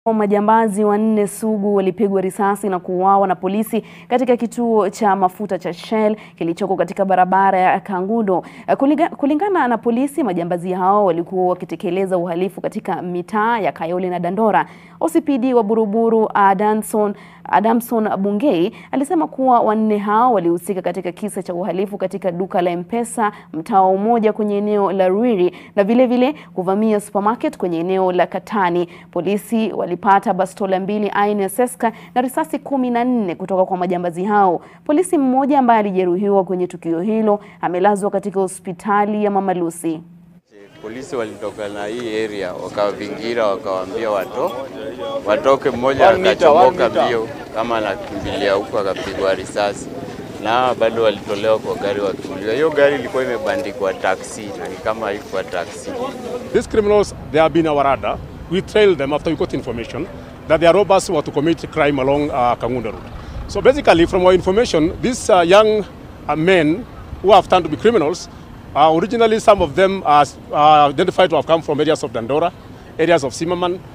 Majambazi wanne sugu walipigwa risasi na kuuawa na polisi katika kituo cha mafuta cha Shell kilichoko katika barabara ya Kangundo. Kuliga, kulingana na polisi, majambazi hao walikuwa wakitekeleza uhalifu katika mitaa ya Kayole na Dandora. OCPD wa Buruburu Adamson, Adamson Bungei alisema kuwa wanne hao walihusika katika kisa cha uhalifu katika duka la M-Pesa mtaa wa Umoja kwenye eneo la Ruiri na vile vile kuvamia supermarket kwenye eneo la Katani. Polisi walipata bastola mbili aina ya Seska na risasi kumi na nne kutoka kwa majambazi hao. Polisi mmoja ambaye alijeruhiwa kwenye tukio hilo amelazwa katika hospitali ya Mama Lucy. Polisi walitoka na hii area wakawavingira, wakawaambia wato watoke. Mmoja akachomoka mbio kama anakimbilia huko, akapigwa risasi na bado walitolewa kwa gari wakimbiwa. Hiyo gari ilikuwa imebandikwa taxi na ni kama haikuwa taxi. These criminals they have been our radar. We trailed them after we got information that they are robbers who were to commit crime along uh, Kangunda Road. So basically, from our information, these uh, young uh, men who have turned to be criminals, uh, originally some of them are uh, identified to have come from areas of Dandora, areas of Simaman,